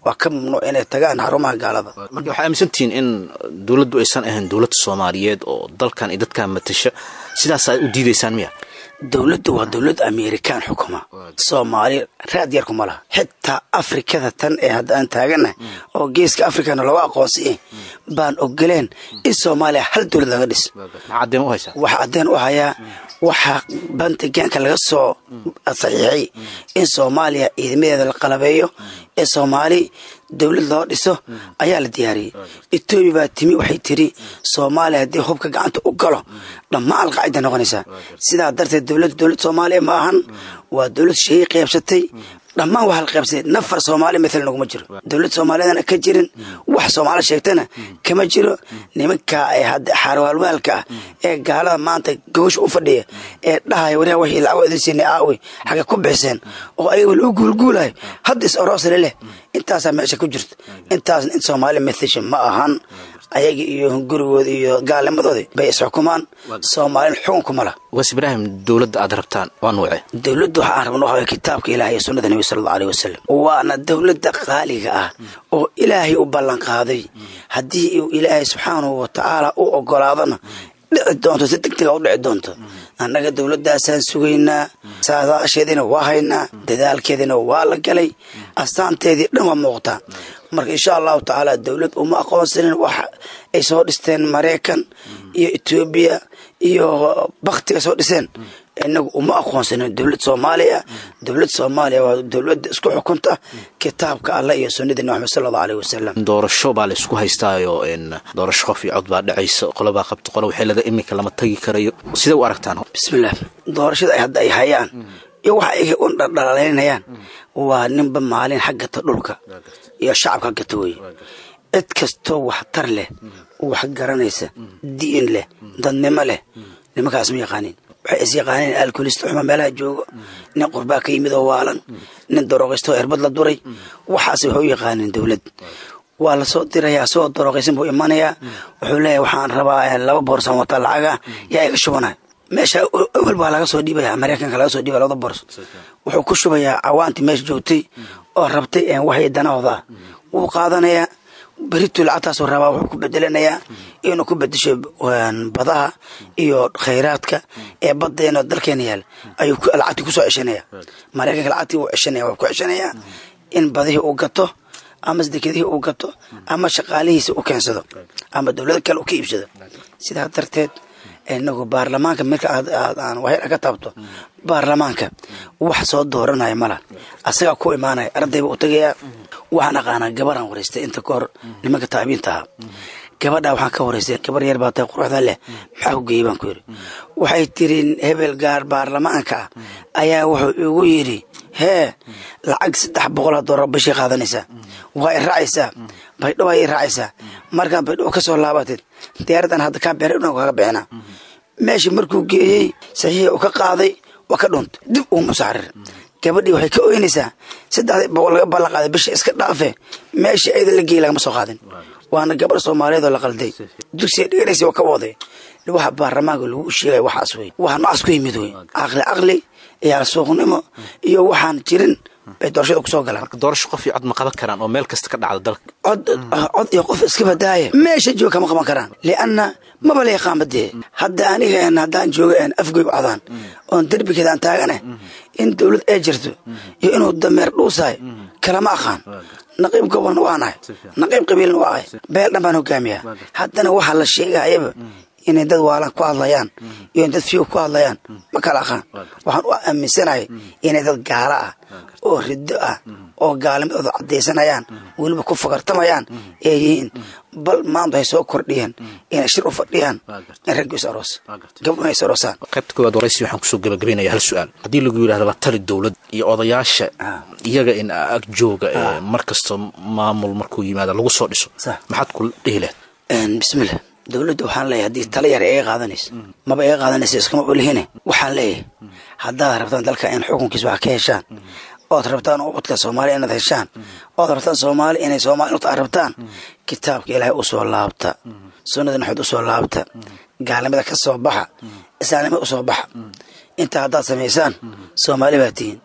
waa ka mamnuuc inay tagaan xarumaha gaalada marka waxaa aaminsantihiin in dowladdu aysan ahayn dowladda soomaaliyeed oo dalkan iyo dadkan matasha sidaas aad u diidaysaan miya dowladdu waa dowlad amerikaan xukuma soomaali raad yar kuma laha xitaa afrikada tan ee hadda aan taaganahay oo geeska afrikana looga aqoonsiyay baan ogoleen in soomaaliya hal dowlad laga dhis maxaa caddeen u hayaa waxaa bantigaanka laga soo saxiixay in soomaaliya ciidamadeeda la qalabeeyo ee soomaali dowlad loo dhiso ayaa la diyaariyey etoobiya baa timi waxay tiri soomaaliya haddii hubka gacanta u galo dhammaan alqaacida noqonaysaa sidaa darteed dowladda dowlad soomaaliya ma ahan waa dowlad sheey qaybsatay dhammaan waa halqaybsatay nafar soomaali maala naguma jiro dowlad soomaaliyadana ka jirin wax soomaali sheegtana kama jiro nimanka ee hadda xaarwaalwaalka ah ee gaalada maanta gogosha u fadhiya ee dhahaya wariha wixii lacag idin siinay aawi xagga ku bixiseen oo ayaga lagu guulguulayo hadda is oroosale leh intaasaa meesha ku jirto intaasna in soomaali mathasha ma ahan ayaga iyo gurigooda iyo gaalnimadoodii bay isxukumaan soomaalin xukunkuma lah waas ibraahim dowladda aad rabtaan waa nuuce dowladda waxa aan rabno waxaa kitaabka ilaah iyo sunnada nebi sala allahu aleyh wasalam waana dowladda qaaliga ah oo ilaahay u ballan qaaday haddii uu ilaahay subxaanahu wa tacaala u ogolaadona dhici doonto si deg dega u dhici doonto annaga dowladdaasaan sugaynaa saadaasheediina waa haynaa dadaalkeediina waa la galay astaanteedii dhan waa muuqtaa marka insha allahu tacaala dowlad uma aqoonsanin waxa ay soo dhisteen maraykan iyo etoobiya iyo baktiga soo dhiseen inagu uma aqoonsanin dowlad soomaaliya dowlad soomaaliya waa dowladda isku xukunta kitaabka allah iyo sunnadii nabi maxamed sala allahu aleyh wasalam doorasho baa la isku haystaayo doorasho qof iyo cod baa dhacaysa qolobaa qabta qolo waxay leedahay iminka lama tagi karayo sidee u aragtaan bismillah doorashada ay hadda ay hayaan iyo waxa ay u dhaldhalaynayaan waa ninba maalin xaggata dhulka iyo shacabka haggata weye cid kastoo waxtar leh wax garanaysa diin leh dadnimo leh nimankaas ma yaqaanin waxay is yaqaaneen alkolista xuma meelaha joogo nin qurbaa ka yimid oo waalan nin darooqaystoo erbad la duray waxaas waxay u yaqaaneen dowlad waa lasoo dirayaa soo darooqaysan buu imanayaa wuxuu leeyahay waxaan rabaa laba boorsan wata lacaga yaa iga shubanay meesha awel baa laga soo dhiibaya maraykanka laga soo dhiibaya labada boors wuxuu ku shubayaa cawaantii meesha joogtay oo rabtay waxay danahooda ah wuu qaadanayaa beritu lacagtaasuu rabaa wuxuu ku bedelanayaa inuu ku bedesho badaha iyo khayraadka ee badeena dalkeena yaal ayuu lacagtii kusoo ceshanaya maraykanka lacagtii wuu ceshanaya wuxuu ku ceshanayaa in badihii uu gato ama dekadihii uu gato ama shaqaalihiisa u keensado ama dowlado kale u ka iibsado sidaa darteed inagu baarlamaanka marka aan waxyar ka taabto baarlamaanka wax soo dooranaya mala asagaa ku imaanaya ardayba u tagayaa waxaan aqaanaa gabaraan waraystay inta ka hor nimanka taabiinta ahaa gabadha waxaan ka waraystay gabar yar baa tahay quruxda leh maxaa ku geeyey baan ku yidhi waxay tiri hebel gaar baarlamaanka ah ayaa wuxuu igu yidhi hee lacag saddex boqol doolar bishii qaadanaysaa waa i raacaysaa baydho waa i raacaysaa markaan baydho ka soo laabatid diyaaradan hadda kaa beeray dhan kaga bixinaa meeshii markuu geeyey saxiixii uu ka qaaday waa ka dhuuntay dib uuma saarir gabadhii waxay ka oynaysaa saddexdii boqol laga ballan qaaday bisha iska dhaafe meeshii ayada la geeyey lagama soo qaadin waana gabar soomaaliyeed oo la qalday dugsiga dhiganaysa oo ka waday waxa baarlamaanka lagu sheegay waxaas wey waxa noocaas ku yimid wey caqli caqli iyo alsuuqnimo iyo waxaan jirin bay doorashada kusoo galaan marka doorasho qof iyo cod ma qaban karaan oo meel kasta ka dhacda dalka cod cod iyo qof iska badaaya meesha jooga kama qaban karaan lianna maba la yaqaan badee hadda aniga haddaan jooga afgoy u cadaan oon derbigeeda aan taagane in dowlad ay jirto iyo inuu dameer dhuusahay kalama aqaan naqiib gobolna waa nahay naqiib qabiilna waa ahay beel dhan baan hogaamiyaa haddana waxaa la sheegayaba inay dad waalan ku hadlayaan iyo in dad fiyo ku hadlayaan ma kala aqaan waxaan u aaminsanahay inay dad gaala ah oo riddo ah oo gaalnimadooda caddaysanayaan weliba ku fakartamayaan ee yihiin bal maanta hay soo kordhiyeen inay shir u fadhiyaan in raggu is aroos gabdhuna is aroosaan qaybta koowaad waraysi waxaan kusoo gabagabaynaya hal su-aal haddii lagu yidhahdo la tali dowlad iyo odayaasha iyaga in ag jooga mar kasta maamul markuu yimaado lagu soo dhiso maxaad ku dhihi lahayd bismillah dowladda waxaan leeyahay haddii tala yar iga qaadanaysa maba iga qaadanaysa iskama olihine waxaan leeyahay haddaad rabtaan dalka in xukunkiisa wax ka heshaan ood rabtaan ubadka soomaaliya inaad heshaan ood rabtaan soomaali inay soomaali aad rabtaan kitaabka ilaahay u soo laabta sunnada naxood u soo laabta gaalnimada ka soo baxa islaamnimada u soo baxa intaa haddaad samaysaan soomaali baa tihiin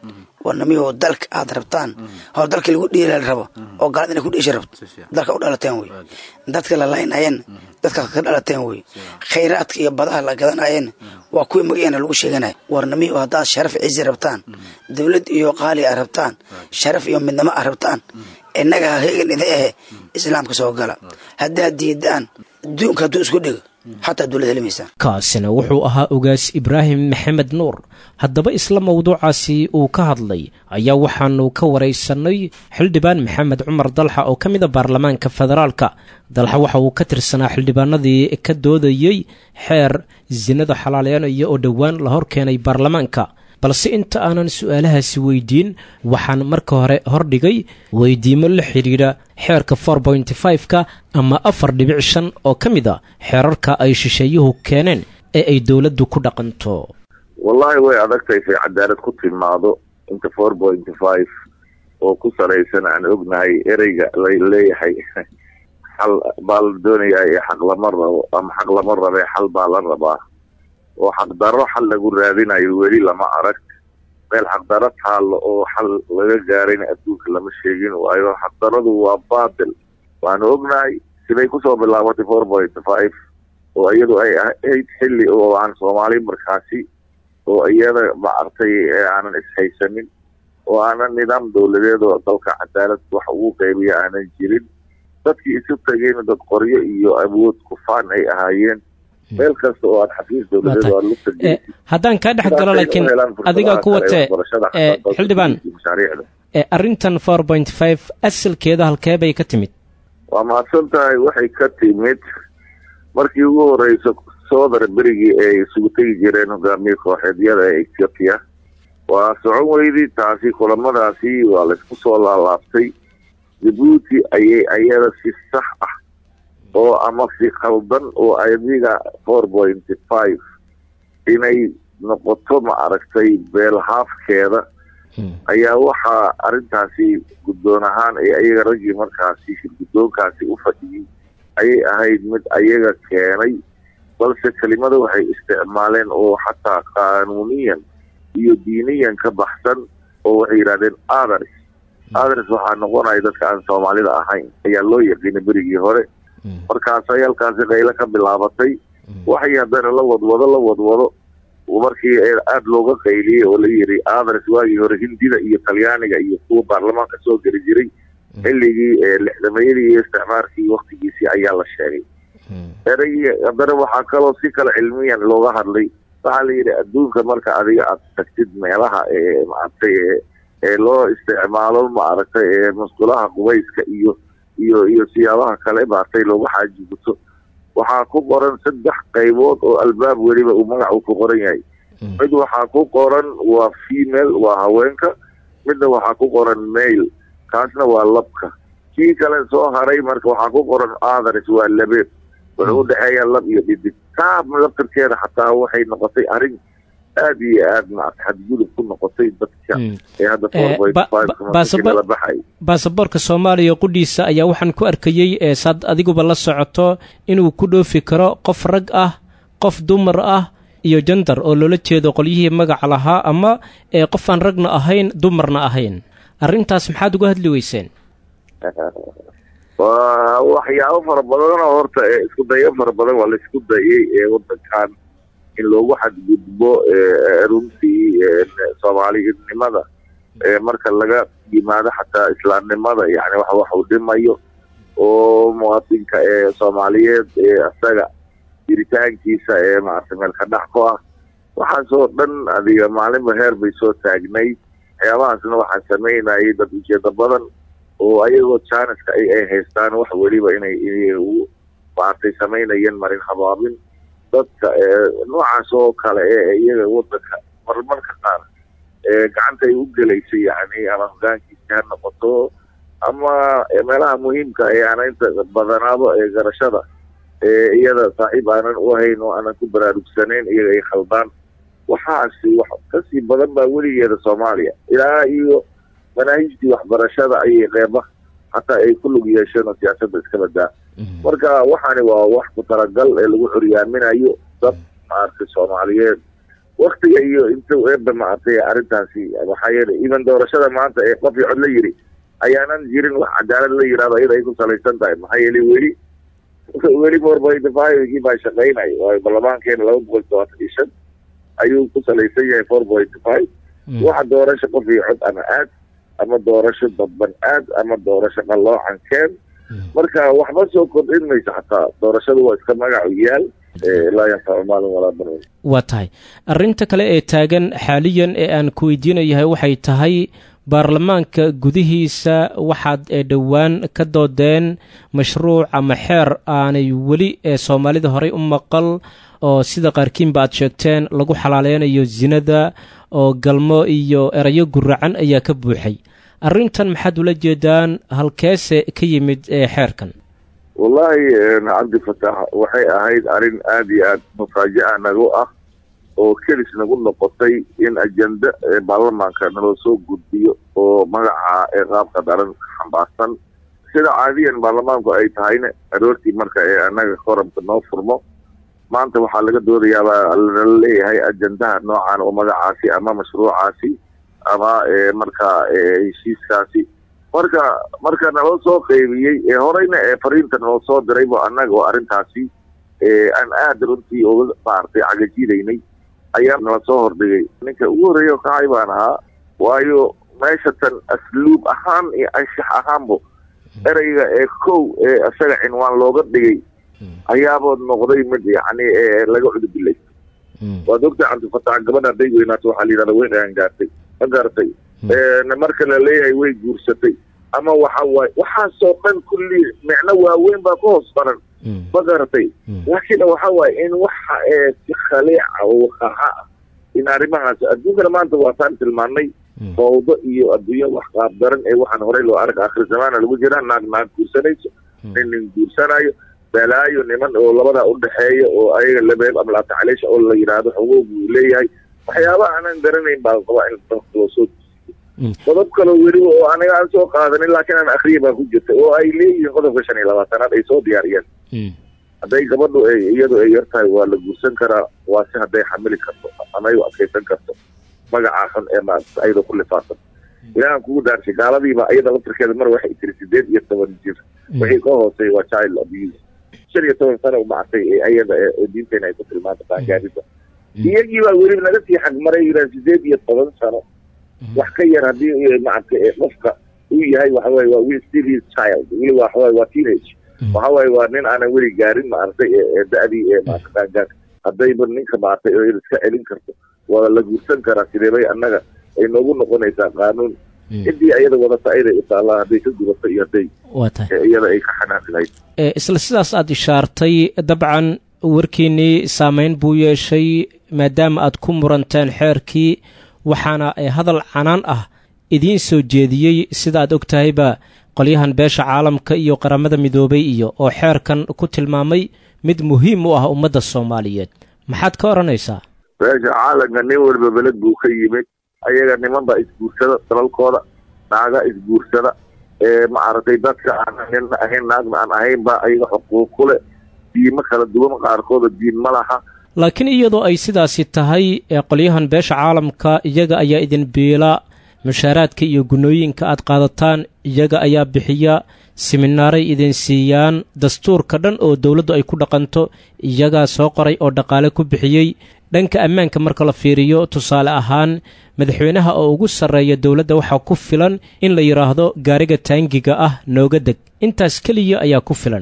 war namiyaho dalka aad rabtaan oo dalka lagu dhiila rabo oo gaalad inay ku dhiisha rabto dalka u dhalateen wey dadka la laynayeen dadka ka dhalateen wey khayraadka iyo badaha la gadanayeen waa kuwii magaceena lagu sheeganaya war namiyaho haddaad sharaf cizi rabtaan dowlad iyo qaali a rabtaan sharaf iyo midnimo a rabtaan innaga hegan idin ahe islaamka soo gala haddaad diidaan adduunka hadduu isku dhigo xataa dowlad helimaysaan kaasina wuxuu ahaa ogaas ibraahim maxamed nuur haddaba isla mawduucaasi uu ka hadlay ayaa waxaanu ka waraysanay xildhibaan maxamed cumar dalxa oo ka mid a baarlamaanka federaalka dalxa waxa uu ka tirsanaa xildhibaanadii ka doodayey xeer sinada xalaaleynaya oo dhowaan la hor keenay baarlamaanka balse inta aanan su-aalahaasi weydiin waxaan marka hore hordhigay weydiimo la xidhiidha xeerka for pointy five-ka ama afar dhibic shan oo ka mid a xeerarka ay shisheeyuhu keeneen ee ay dowladdu ku dhaqanto wallaahi way adagtahay say cadaalad ku timaado inta four pointy five oo ku salaysan aan ognahay ereyga la leeyahay xal baa la doonayaa ee xaq lama rabo ama xaq lama rabee xal baa la rabaa oo xaqdarro xal lagu raadinayo weli lama arag meel xaqdarro taallo oo xal laga gaarayna adduunka lama sheegin waayo xaqdarradu waa baatil waanu ognahay siday kusoo bilaabatay four point five oo iyadu ay ahayd xilli oo aan soomaali markaasi oo iyada maartay aanan ishaysanin oo aanan nidaam dowladeed oo dalka cadaalad wax ugu qaybiya aanan jirin dadkii isu tageen dad qoryo iyo awood kufaan ay ahaayeen meel kasta oo aad xafiis dowladeed oo aad lugta haddaan kaa dhex galo laakiin adigaa ku watee xildhibaan arrintan four point five asalkeeda halkee bay ka timid waa mahadsan tahay waxay ka timid markii ugu horeysa soodar berigii ay isugu tegi jireen hogaamiye kooxeedyada ee ethiopia waa socon weydii taasi kulamadaasi waa laysku soo laalaabtay jabuuti ayay ayada si sax ah oo ama si khaldan oo adiga four pointy five inay noqoto ma aragtay beelhaafkeeda ayaa waxaa arrintaasi guddoon ahaan ee ayaga raggii markaasi shirguddoonkaasi u fadhiyey ayay ahayd mid ayaga keenay balse kelimada waxay isticmaaleen oo xataa qaanuuniyan iyo diiniyan ka baxsan oo waxay yidhahdeen athers athers waxaa noqonaya dadka aan soomaalida ahayn ayaa loo yaqiinay berigii hore markaasay halkaasi qaylo ka bilaabatay waxay haddana la wadwado la wadwado markii aada looga qayliyey oo la yidhi athers waagii hore hindida iyo talyaaniga iyo kuwa baarlamaanka soo geli jiray xilligii lixdamayadii iyo isticmaarkii waktigiisii ayaa la sheegay ereygii haddana waxaa kaloo si kale cilmiyan looga hadlay waxaa la yidhi adduunka marka adiga aad tagtid meelaha ee maaragtay ee loo isticmaalo maaragtay ee musqulaha qubayska iyo iyo iyo siyaabaha kale maaragtay looga xaaji guto waxaa ku qoran saddex qaybood oo albaab weliba uu magacu ku qoran yahay mid waxaa ku qoran waa female waa haweenka midna waxaa ku qoran mail kaasna waa labka kii kale soo haray marka waxaa ku qoran athers waa labeeb wuxuu udhexeeyaa lab iyo dhidig taa laftarkeeda xataa waxay noqotay arrin aada iyo aad maarata xadgudub ku noqotay dadka ee hadda fourpointfivekala baxay baasaboorka soomaaliya qudhiisa ayaa waxaan ku arkayey saad adiguba la socoto inuu ku dhoofi karo qof rag ah qof dumar ah iyo jandar oo loola jeedo qolyihii magaca lahaa ama qof aan ragna ahayn dumarna ahayn arrintaas maxaad uga hadli weyseen waa waxyaabo fara badanoo horta isku dayo fara badan waa laisku dayay ee wadankan in loogu xadgudbo runtii soomaalinimada marka laga yimaado xataa islaamnimada yani wax wax uu dhimayo oo muwaadinka ee soomaaliyeed ee isaga jiritaankiisa ee maarata meelka dhax ku ah waxaasoo dhan adiga maalinba heer bay soo taagnayd waxyaabahaasna waxaa samaynayay dad ujeeda badan oo ayagoo janiska ay ay haystaan wax weliba inay u maartay samaynayeen marin habaabin dadka noocaas oo kale ee iyaga wadanka marmarka qaar gacanta ay u gelaysay yani ama hogaankiisi ha noqoto ama meelaha muhiimka ee aana inta badanaado ee garashada ee iyada saaxiib aanan u ahayn oo aanan ku baraarugsanayn iyaga ay khaldaan waxaasi wax kasii badan baa weligeeda soomaaliya ilaa iyo manaahijtii waxbarashada ayay qeyba hataa ay ku lug yeesheen oo siyaasadda iska badaa marka waxaani waa wax ku talagal ee lagu curyaaminayo dad maaragtay soomaaliyeed waktiga iyo inta eeba maartay arrintaasi waxaa yeelay even doorashada maanta ee qof iyo cod la yiri ayaanan jirin wax cadaalad la yirahdo iyada ay ku salaysan tahay maxaa yeelay weli weli fourpointfivegii baa shaqaynay waayo baarlamaankeena laba boqol todobaatan iyo shan ayuu ku salaysan yahay four point five waxa doorasho qof iyo cod ama aad ama doorasho dadban aad ama doorasho qalloocan keen marka waxba soo kordhin mayso xataa doorashadu waa iska magacu yaal laa yanfacu maalin walaa banuun waa tahay arrinta kale ee taagan xaaliyan ee aan ku weydiinayahay waxay tahay baarlamaanka gudihiisa waxaad ee dhowaan ka doodeen mashruuc ama xeer aanay weli ee soomaalida horey u maqal oo sida qaarkiinba aad sheegteen lagu xalaaleynayo sinada oo galmo iyo erayo guracan ayaa ka buuxay arrintan maxaad ula jeedaan halkeese ka yimid ee xeerkan wallaahi cabdifatax waxay ahayd arrin aada iyo aada mufaaja'a nagu ah oo kelis nagu noqotay in ajenda ee baarlamaanka naloo soo gudbiyo oo magaca ee qaabka daran xambaarsan sida caadiyan baarlamaanku ay tahayna aroortii marka ee annaga koramka noo furmo maanta waxaa laga doodayaabaa nala leeyahay ajendaha noocan oo magacaasi ama mashruucaasi ama marka heshiiskaasi marka marka naloo soo qeybiyey ee horeyna ee fariinta naloo soo dirayba annaga oo arrintaasi aan aada runtii uga maartay cagajidaynay ayaa nala soo hordhigay ninka ugu horreeya oo kacay baan ahaa waayo meesha tan asluub ahaan iyo anshax ahaanbo ereyga ee kow ee isaga cinwaan looga dhigay ayaaba noqday mid yacni laga cudubillay waad ogtahay cabdifatax gabadha hadday weynaato waxaa la yidhahda weyn ayaan gaartay ma garatay marka la leeyahay way guursatay ama waxa waaye waxaasoo dhan kulli micno waaweyn baa ka hoos baran ma garatay laakiin waxa waaye in waxa ee si khaliica oo waqaaca ah in arrimahaas adduunkana maanta waataan tilmaanay fawdo iyo adduunyo wax qaab daran ee waxaan horey loo arka akhir zamaana lagu jiraa naag naag guursanayso nin nin guursanayo balaayo niman oo labadaa udhexeeya oo ayaga labeeb ama laatacaleesha oo la yidhaahdo xogow buu leeyahay waxyaaba aanan garanayn baa qabaa in dalka loo soo qodob kaloo weliba oo aniga aan soo qaadanin laakiin aan akriya baa ku jirta oo ay leeyihiin qodobka shan iyo labaatanaad ay soo diyaariyeen hadday gabadhu ay iyadu ay yar tahay waa la guursan karaa waa si hadday xamili karto ama ay u adkaysan karto magacaa xun ee maarata ayada ku lifaaqan ilaahan kugu daarshay gaaladiiba iyada laftirkeeda mar waxay tiri sideed iyo toban jir wixii ka hooseeya waa child abuse shan iyo toban sano maartay ee ayada ee diinteena ay ku tilmaanta qaangaarida iyagii baa weliba naga sii xagmaray yidhaha sideed iyo toban sano wax ka yar haddii maaragtay qofka uu yahay waxa waaye waa will still his child weliba waxa waaye waa teenage waxa waaye waa nin aanan weli gaarin maaragtay ee da-dii ee maarata qaangaarka haddayba ninka maaragtay oo iska celin karto waa la guursan karaa sideebay annaga ay noogu noqonaysaa qaanuun ciddii ayada wadata ayday utaalaa hadday ka gubato iyo hadday iyada ay ka xanaaqi lahayd isla sidaas aad ishaartay dabcan warkiinnii saameyn buu yeeshay maadaama aad ku muranteen xeerkii waxaana hadal canaan ah idiin soo jeediyey sida aad og tahayba qolyahan beesha caalamka iyo qaramada midoobay iyo oo xeerkan ku tilmaamay mid muhiim u ah ummadda soomaaliyeed maxaad ka odhanaysaa beesha caalamka nin walba beled buu ka yimid ayaga niman baa isguursada dalalkooda naaga isguursada ee maaragtay dadka aan nin ahayn naagna aan ahayn baa ayaga xuquuq ku leh diimo kala duwan qaarkooda diin ma laha laakiin iyadoo ay sidaasi tahay ee qolyahan beesha caalamka iyaga ayaa idin biila mushaaraadka iyo gunnooyinka aad qaadataan iyaga ayaa bixiya siminaaray idin siiyaan dastuurka dhan oo dowladdu ay ku dhaqanto iyagaa soo qoray oo dhaqaale ku bixiyey dhanka ammaanka marka la fiiriyo tusaale ahaan madaxweynaha oo ugu sarreeya dowladda waxaa ku filan in la yidhaahdo gaariga taangiga ah nooga deg intaas keliya ayaa ku filan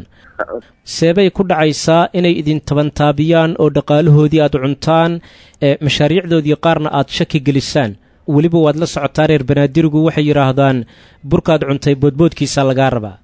seebay ku dhacaysaa inay idin tabantaabiyaan oo dhaqaalahoodii aad cuntaan ee mashaariicdoodii qaarna aad shaki gelisaan weliba waad la socotaa reer banaadirigu waxay yidhaahdaan burkaad cuntay boodboodkiisaa lagaa rabaa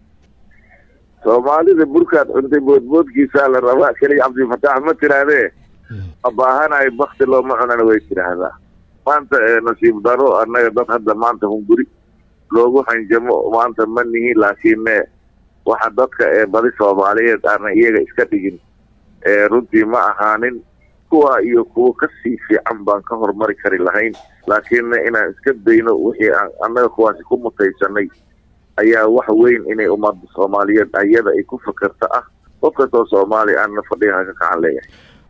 soomaalida burkaad cuntay boodboodkiisaa la rabaa keliya cabdifatax ma tirahdee ma baahanayo bakti looma cunana way tidhaahdaa maanta nasiib daro annaga dad hadda maanta hunguri loogu hanjamo maanta ma nihin laakiinne waxa dadka ee badi soomaaliyeed aanan iyaga iska dhigin runtii ma ahaanin kuwa iyo kuwo kasii fiican baan ka horumari kari lahayn laakiinna inaan iska dayno wixii aan annaga kuwaasi ku mutaysanay ayaa wax weyn inay ummadda soomaaliyeed ayada ay ku fakerto ah qof kastoo soomaaliya aanna fadhiga ka kacan leeyahay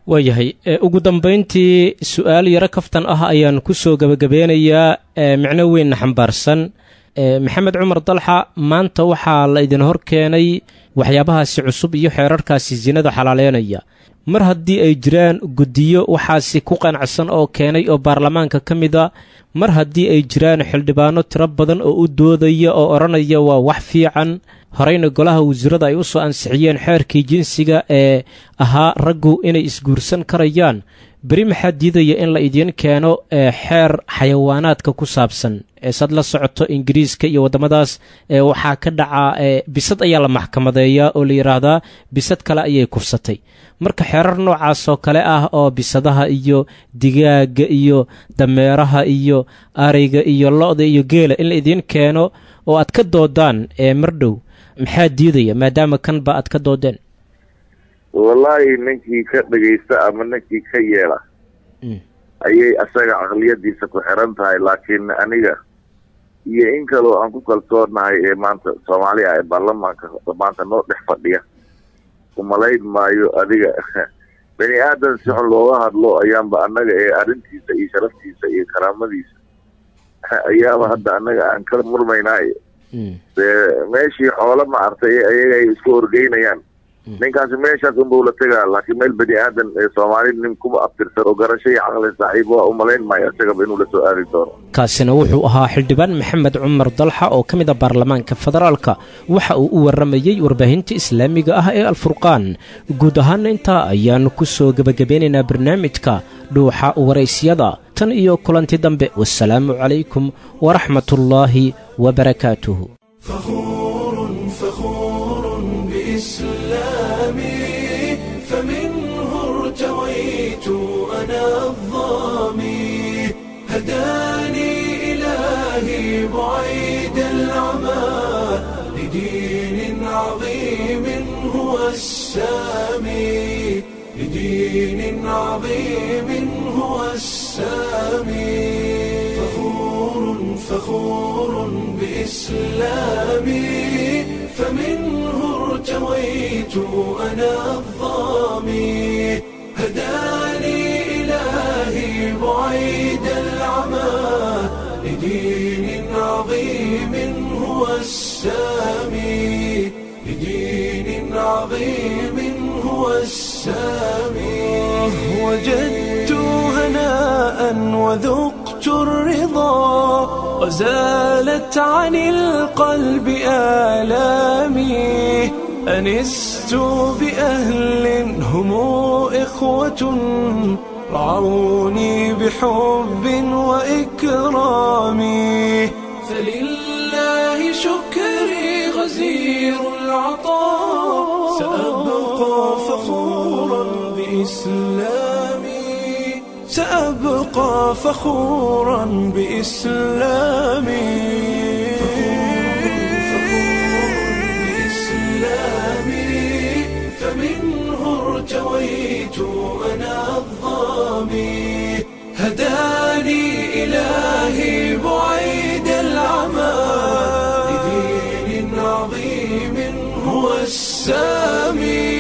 waayahay ugu dambayntii su-aal yaro kaftan ah ayaan ku soo gebagabeynayaa micno weynna xambaarsan maxamed cumar dalxa maanta waxaa la idin hor keenay waxyaabahaasi cusub iyo xeerarkaasi sinada xalaaleynaya mar haddii ay jiraan guddiyo waxaasi ku qanacsan oo keenay oo baarlamaanka ka mid a mar haddii ay jiraan xildhibaano tiro badan oo u doodaya oo odhanaya waa wax fiican horeyna golaha wasiirada ay u soo ansixiyeen xeerkii jinsiga ee ahaa raggu inay isguursan karayaan beri maxaa diidaya in la idiin keeno xeer xayawaanaadka ku saabsan eesaad la socoto ingiriiska iyo waddamadaas waxaa ka dhacaa bisad ayaa la maxkamadeeyaa oo la yidhaahdaa bisad kale ayay kufsatay marka xeerar noocaas oo kale ah oo bisadaha iyo digaaga iyo dameeraha iyo ariga iyo lo-da iyo geela in la idiin keeno oo aad ka doodaan ee mardhow maxaa diidaya maadaama kanba aad ka doodeen wallaahi ninkii ka dhegaysta ama ninkii ka yeela ayay asaga caqliyadiisa ku xiran tahay laakiin aniga iyo in kaloo aan ku kalsoonahay ee maanta soomaali ah ee baarlamaanka maanta noo dhex fadhiya umalayn maayo adiga bani aadan si xun looga hadlo ayaanba annaga ee arrintiisa iyo sharaftiisa iyo karaamadiisa ayaaba hadda annaga aan ka murmaynaaye dee meeshii xoolo ma artay ayaga ay isku horgeynayaan ninkaasi meeshaas unbau la tegaa laakiin meel bani aadan ee soomaali nin kuba abtirsan oo garasho iyo caqli saaxiib waa umalayn maayo isagaba inuu la soo aadi doono kaasina wuxuu ahaa xildhibaan maxamed cumar dalxa oo ka mid a baarlamaanka federaalka waxa uu u warramayey warbaahinta islaamiga ah ee alfurqaan guud ahaana intaa ayaannu ku soo gebagabeynaynaa barnaamijka dhuuxa waraysyada tan iyo kulanti dambe wasalaamu calaykum waraxmatullaahi wabarakaatuhu إسلامي فمنه ارتويت أنا الظامي هداني إلهي بعيد العمى لدين عظيم هو السامي لدين عظيم هو السامي فخور فخور بإسلامي فمنه ارتويت أنا الظامي هداني إلهي بعيد العمى لدين عظيم هو السامي لدين عظيم هو السامي وجدت هناء وذقت الرضا وزالت عن القلب آلامي أنست بأهل هم إخوة رعوني بحب وإكرام فلله شكري غزير العطاء سأبقى فخورا بإسلامي سأبقى فخورا بإسلامي فمنه ارتويت أنا الظامي هداني إلهي بعيد العمى لدين عظيم هو السامي